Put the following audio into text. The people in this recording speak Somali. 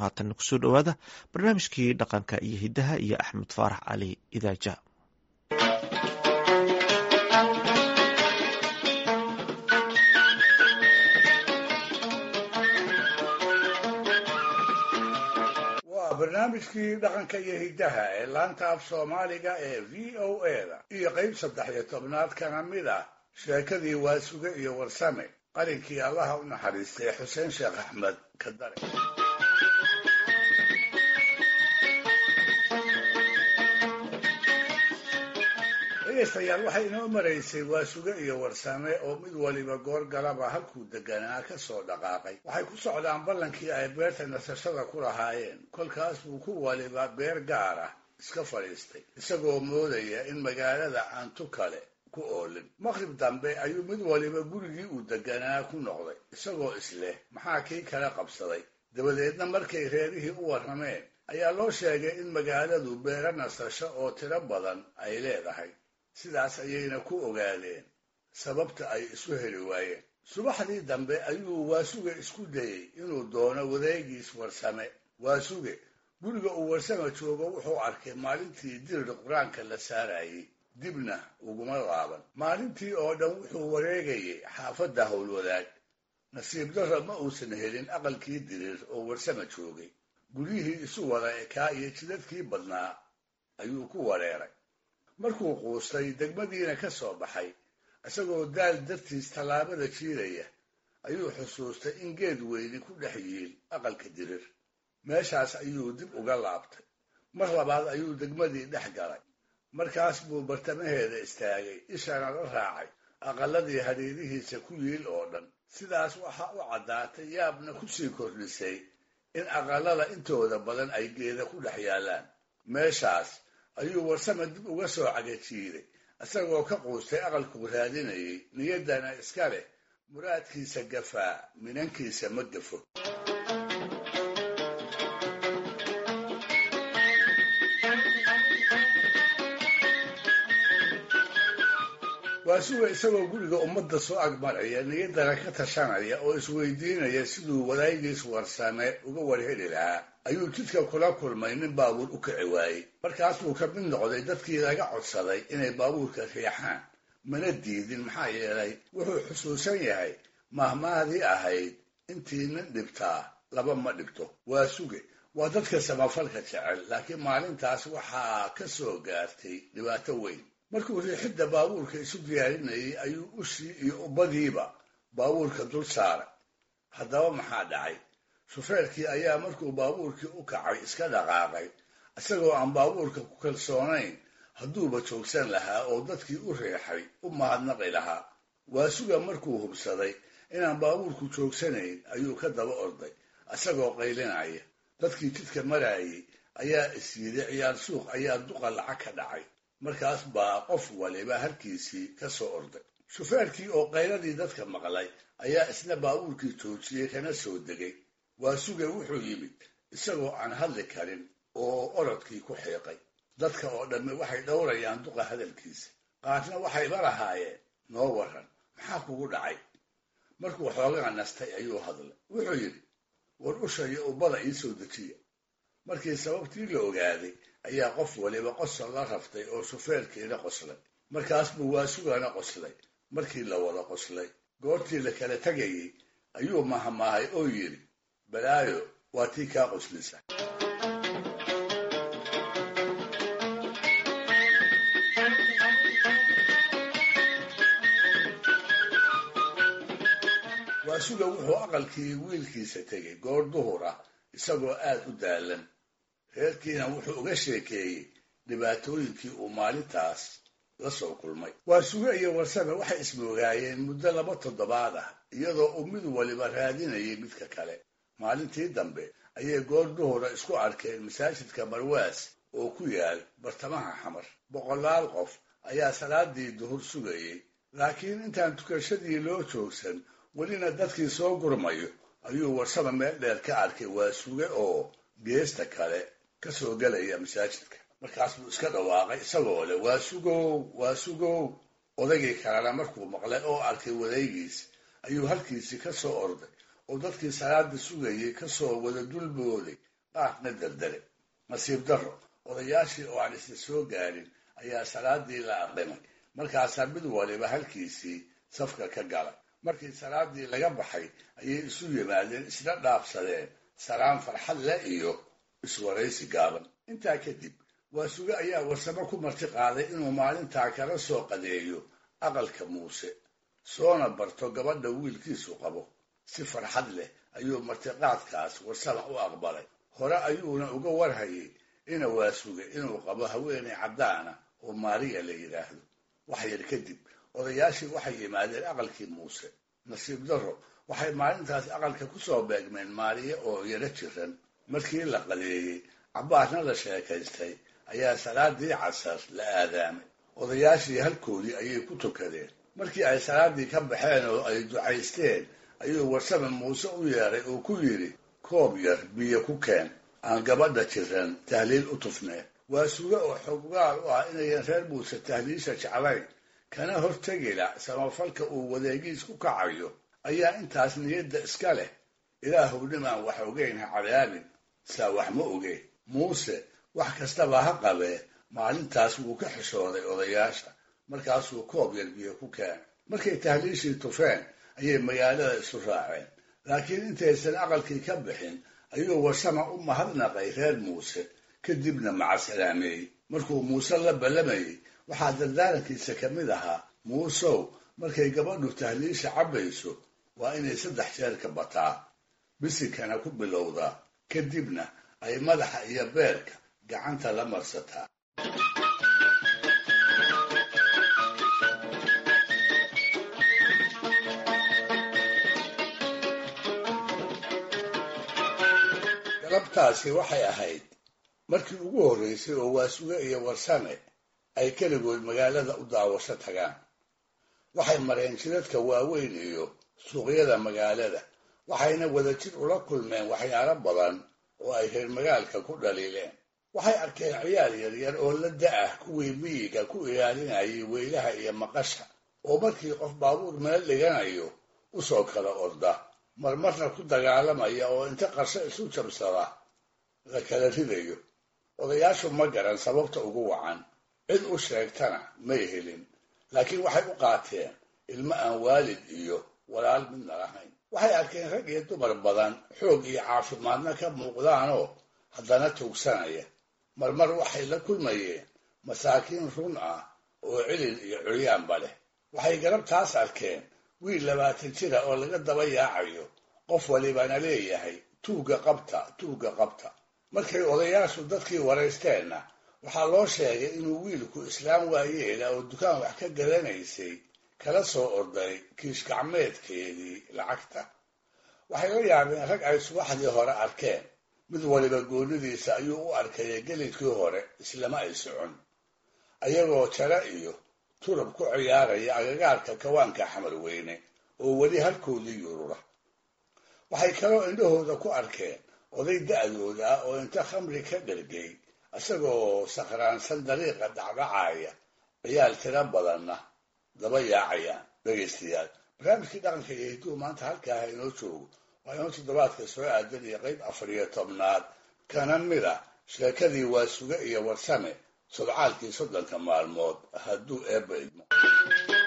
haatan kusoo dhowaada barnaamijkii dhaqanka iyo hiddaha iyo axmed faarax cali idaaja waa barnaamijkii dhaqanka iyo hiddaha ee laanta af soomaaliga ee v o a da iyo qayb saddex iyo tobnaad kana mid ah sheekadii waasuge iyo warsame qalinkii allaha u naxariistay xuseen sheekh axmed kadare dhegaystayaal waxay inoo maraysay waasuge iyo warsame oo mid waliba goor galaba halkuu deganaa ka soo dhaqaaqay waxay ku socdaan ballankii ay beerta nasashada ku lahaayeen kolkaas buu ku waliba beer gaar ah iska fadhiistay isagoo moodaya in magaalada aan tu kale ku oolin maqrib dambe ayuu mid waliba gurigii uu deganaa ku noqday isagoo isleh maxaa kii kala qabsaday dabadeedna markay reerihii u warrameen ayaa loo sheegay in magaaladu beero nasasho oo tiro badan ay leedahay sidaas ayayna ku ogaadeen sababta ay isu heli waayeen subaxdii dambe ayuu waasuge isku dayey inuu doono wadeegiis warsame waasuge guriga uu warsame joogo wuxuu arkay maalintii dirir qur-aanka la saarayey dibna uguma laaban maalintii oo dhan wuxuu wareegayay xaafadda howlwadaag nasiib darro ma uusan helin aqalkii dirir oo warsame joogay guryihii isu wada ekaa iyo jidadkii badnaa ayuu ku wareeray markuu quustay degmadiina ka soo baxay isagoo daal dartiis tallaabada jiidaya ayuu xusuustay in geed weyni ku dhex yiil aqalka dirir meeshaas ayuu dib uga laabtay mar labaad ayuu degmadii dhex galay markaas buu bartamaheeda istaagay ishana la raacay aqaladii hadhiirihiisa ku yiil oo dhan sidaas waxaa u caddaatay yaabna kusii kordhisay in aqalada intooda badan ay geeda ku dhex yaallaan meeshaas ayuu warsame dib uga soo cagajiiday isagoo ka quustay aqalkuu raadinayay niyaddana iska leh muraadkiisa gafaa minankiisa ma gafo waasuga isagoo guriga ummadda soo agmaraya niyaddana ka tashanaya oo isweydiinaya siduu wadaagiis warsame uga warheli lahaa ayuu jidka kula kulmay nin baabuur u kici waayey markaasuu ka mid noqday dadkii laga codsaday inay baabuurka riixaan mana diidin maxaa yeelay wuxuu xusuusan yahay mahmaadii ahayd intii nin dhibtaa laba ma dhibto waa suge waa dadka samafalka jecel laakiin maalintaas waxaa ka soo gaartay dhibaato weyn markuu riixidda baabuurka isu diyaarinayay ayuu ushii iyo ubbadiiba baabuurka dul saaray haddaba maxaa dhacay shufeerkii ayaa markuu baabuurkii u kacay iska dhaqaaqay isagoo aan baabuurka ku kalsoonayn hadduuba joogsan lahaa oo dadkii u riixay u mahadnaqi lahaa waasuga markuu hubsaday inaan baabuurku joogsanayn ayuu ka daba orday isagoo qaylinaya dadkii jidka maraayay ayaa isyiday ciyaar suuq ayaa duqa lacag ka dhacay markaas baa qof waliba halkiisii ka soo orday shufeerkii oo qayladii dadka maqlay ayaa isna baabuurkii joojiyey kana soo degay waasuge wuxuu yimid isagoo aan hadli karin oo orodkii ku xiiqay dadka oo dhamme waxay dhowrayaan duqa hadalkiisa qaarna waxayba lahaayeen noo waran maxaa kugu dhacay markuu xoogaa nastay ayuu hadlay wuxuu yidhi war usha iyo ubbada ii soo dejiya markii sababtii la ogaaday ayaa qof waliba qosol la raftay oo shufeerkiina qoslay markaas buu waasugana qoslay markii la wada qoslay goortii la kala tegayey ayuu mahamahay oo yidhi balaayo waa tii kaa qoslisa waasuga wuxuu aqalkii wiilkiisa tegay goor duhur ah isagoo aad u daalan reerkiina wuxuu uga sheekeeyey dhibaatooyinkii uu maalintaas la soo kulmay waasuge iyo warsame waxay ismoogaayeen muddo laba toddobaad ah iyadoo uu mid waliba raadinayay midka kale maalintii dambe ayay goor duhura isku arkeen masaajidka marwaas oo ku yaal bartamaha xamar boqolaal qof ayaa salaadii duhur sugayey laakiin intaan tukashadii loo joogsan welina dadkii soo gurmayo ayuu warsame meel dheer ka arkay waasuge oo geesta kale ka soo gelaya masaajidka markaas buu iska dhawaaqay isagoo leh waasugow waasugow odaygii kalena markuu maqlay oo arkay wadaygiis ayuu halkiisii ka soo orday oo dadkii salaada sugayay kasoo wada dulbooday qaarna daldale nasiib darro odayaashii oo aan isla soo gaarin ayaa salaadii la aqrimay markaasaa mid waliba halkiisii safka ka galay markii salaadii laga baxay ayay isu yimaadeen isla dhaafsadeen salaan farxad leh iyo iswaraysi gaaban intaa kadib waa suge ayaa warsamo ku marti qaaday inuu maalintaa kala soo qadeeyo aqalka muuse soona barto gabadha wiilkiisu qabo si farxad leh ayuu martiqaadkaas warsama u aqbalay hore ayuuna uga warhayay ina waa suge inuu qabo haweenay caddaana oo maariya la yidhaahdo wax yar kadib odayaashii waxay yimaadeen aqalkii muuse nasiib darro waxay maalintaas aqalka ku soo beegmeen maariya oo yaro jiran markii la qadeeyey cabbaarna la sheekaystay ayaa salaadii casar la aadaamay odayaashii halkoodii ayay ku tukadeen markii ay salaadii ka baxeen oo ay ducaysteen ayuu warsame muuse u yeedhay oo ku yidhi koob yar biyo ku keen aan gabadha jiran tahliil u tufneen waa suge oo xoggaal u ah inayan reer muuse tahliisha jeclayn kana hortegila samafalka uu wadeegiis ku kacayo ayaa intaas niyadda iska leh ilaahow nimaan wax ogeyn ha cadaabin saa wax ma ogeen muuse wax kastaba ha qabee maalintaas wuu ka xishooday odayaasha markaasuu koob yar biyo ku keenay markay tahliishii tufeen ayay magaalada isu raaceen laakiin intaysan aqalkii ka bixin ayuu warsama u mahadnaqay reer muuse kadibna macasalaameeyey markuu muuse la ballamayey waxaa dardaarankiisa ka mid ahaa muusow markay gabadhu tahliisha cabbayso waa inay saddex jeer ka bataa bisinkana ku bilowdaa kadibna ay madaxa iyo beerka gacanta la marsataa galabtaasi waxay ahayd markii ugu horraysay oo waasuge iyo warsame ay keligood magaalada u daawasho tagaan waxay mareen jidadka waaweyn iyo suuqyada magaalada waxayna wadajir ula kulmeen waxyaalo badan oo ay reer magaalka ku dhaliileen waxay arkeen ciyaal yaryar oo la da-ah kuwii miyiga ku ilaalinayay weylaha iyo maqasha oo markii qof baabuur meel dhiganayo usoo kala orda marmarna ku dagaalamaya oo inta qarsho isu jabsada la kala ridayo odayaashu ma garan sababta ugu wacan cid u sheegtana may helin laakiin waxay u qaateen ilmo aan waalid iyo walaal midna lahayn waxay arkeen rag iyo dumar badan xoog iyo caafimaadna ka muuqdaanoo haddana tuugsanaya marmar waxay la kulmayeen masaakiin run ah oo cilil iyo curyaanba leh waxay garabtaas arkeen wiil labaatan jira oo laga daba yaacayo qof walibana leeyahay tuugga qabta tuugga qabta markay odayaashu dadkii waraysteenna waxaa loo sheegay inuu wiilku islaam waayeela oo dukaan wax ka gadanaysay kala soo orday kiish gacmeedkeedii lacagta waxay la yaabeen rag ay subaxdii hore arkeen mid waliba goonidiisa ayuu u arkaya gelidkii hore islama ay socon ayagoo jara iyo turub ku ciyaaraya agagaarka kawaanka xamar weyne oo weli halkoodii yurura waxay kaloo indhahooda ku arkeen oday da-dooda ah oo inta khamri ka dhergay isagoo sakhraansan dariiqa dhacdhacaya ciyaal tiro badanna daba yaacayaan dhegaystayaal barnaamijkii dhaqanka iyo hidduu maanta halkaaha inoo joogo waa inoo toddobaadka soo aadan iyo qayb afar iyo tobnaad kana mid a sheekadii waa suge iyo warsame sodcaalkii soddonka maalmood hadduu eebba idmo